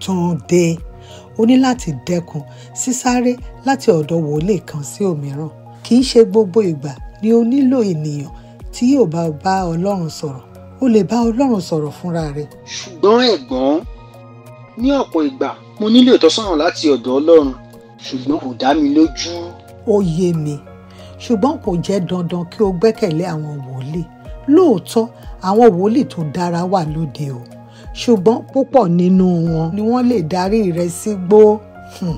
Túndé o ní láti dẹ́kun sísáré láti ọ̀dọ̀ wòlíì kan sí òmíràn kì í ṣe gbogbo ìgbà ni o nílò ènìyàn tí yóò bá bá ọlọ́run sọ̀rọ̀ o lè bá ọlọ́run sọ̀rọ̀ fúnra rẹ. ṣùgbọ́n ẹ̀gbọ́n ní ọ̀pọ̀ ìgbà mo nílò ìtọ́sọ́nà láti ọ̀dọ̀ ọlọ́run ṣùgbọ́n kò dá mi lójú. ó yé mi ṣùgbọ́n kò jẹ́ dandan kí o gbẹ́kẹ̀lé àwọn wòlíì lóòótọ́ àwọn wòlíì tó dára wà lóde o ṣùgbọ́n púpọ̀ nínú wọn ni wọ́n lè darí rẹ sígbó. Hmm.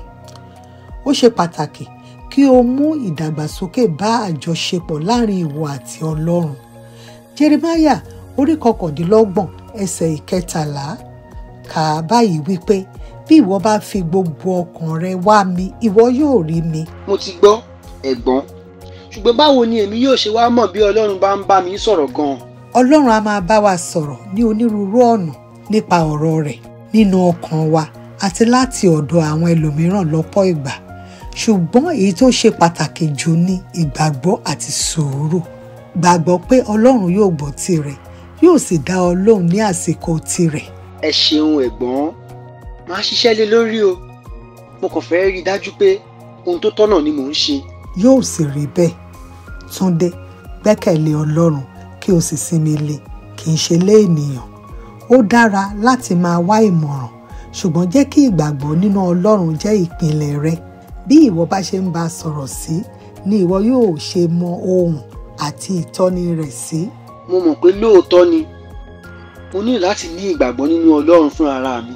ó ṣe pàtàkì kí o mú ìdàgbàsókè bá àjọṣepọ̀ láàrin ìwọ àti ọlọ́run. Jeremáyà orí kọkàndínlọ́gbọ̀n ẹsẹ̀ ìkẹtàlá kà á báyìí wípé bí ìwọ bá fi gbogbo ọkàn rẹ wá mi ìwọ yóò rí mi. mo ti gbọ́ ẹ̀gbọ́n ṣùgbọ́n báwo ni èmi yóò ṣe wá mọ̀ bí ọlọ́run bá ń bá mi sọ̀rọ̀ gan-an. ọlọ́run á máa bá wa sọ̀rọ̀ ní onírúurú ọ̀nà nípa ọ̀rọ̀ rẹ̀ nínú ọkàn wa àti láti ọ̀dọ̀ àwọn ẹlòmíràn lọ́pọ̀ ìgbà ṣùgbọ́n èyí tó ṣe pàtàkì jù ní ìgbàgbọ́ àti sùúrù gbàgbọ́ pé ọlọ́run yóò gbọ́ tirẹ̀ yóò sì dá ọ lóhùn ní àsìkò tirẹ̀. ẹ ṣeun ẹ̀gbọ́n máa ṣiṣẹ́ lé lórí o mo kàn fẹ́ rí i dájú pé ohun tó tọ́nà ni mò ń ṣe. yóò sì rí bẹ́ẹ̀ túndé gbẹ́kẹ̀lé ọlọ́run kí o sì sinmi lé kì í ṣe lé ènìyàn ó dára láti máa wá ìmọ̀ràn ṣùgbọ́n jẹ́ kí ìgbàgbọ́ nínú ọlọ́run jẹ́ ìpìlẹ̀ rẹ bí ìwọ bá ṣe ń bá a sọ̀rọ̀ sí ni ìwọ yóò ṣe mọ ohùn àti ìtọ́ni rẹ̀ sí. mo mọ̀ pé lóòótọ́ ni mo ní láti ní ìgbàgbọ́ nínú ọlọ́run fún ara mi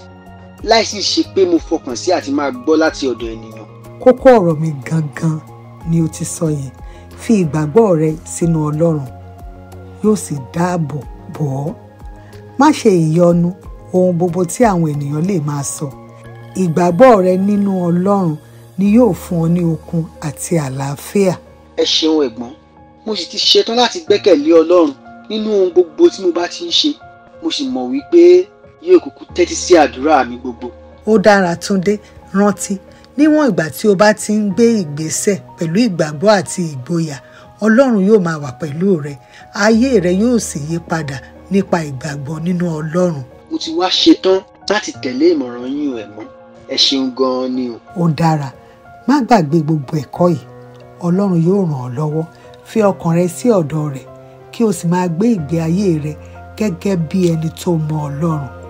láìsí ṣe pé mo fọkàn sí àti máa gbọ́ láti ọ̀dọ̀ ènìyàn. kókó ọ̀rọ̀ mi gangan ni o ti sọ yẹn fi ìgbàgbọ́ rẹ sínú ọlọ́run yóò sì dáàbò bò ọ́ má ṣe ìyọnu ohun gbogbo tí àwọn ènìyàn lè máa sọ ìgbàgbọ́ rẹ nínú ọlọ́run ni yóò fún ọ ní okun àti àlàáfíà. ẹ ṣeun ẹ̀gbọ́n mo sì ti ṣetán láti gbẹ́kẹ̀lé ọlọ́run nínú ohun gbogbo tí mo bá ti ń ṣe mo sì mọ̀ wípé yóò kúkú tẹ́tí sí àdúrà mi gbogbo. ó dára túndé rántí níwọ̀n ìgbà tí o bá ti ń gbé ìgbésẹ̀ pẹ̀lú ìgbàgbọ́ àti ìgboyà ọlọ́run yóò máa wà pẹ̀lú rẹ ayé rẹ yóò sì yí padà nípa ìgbàgbọ́ nínú ọlọ́run. mo ti wá ṣetán láti tẹ̀lé ìmọ̀ràn yín o ẹ̀gbọ́n ẹ ṣeun gan-an ni o. ó dára má gbàgbé gbogbo ẹ̀kọ́ yìí ọlọ́run yóò ràn ọ́ lọ́wọ́ fi ọkàn rẹ sí ọ̀dọ̀ rẹ̀ kí o sì máa gbé ìgbé ayé rẹ gẹ́gẹ́ bí ẹni tó mọ ọlọ́run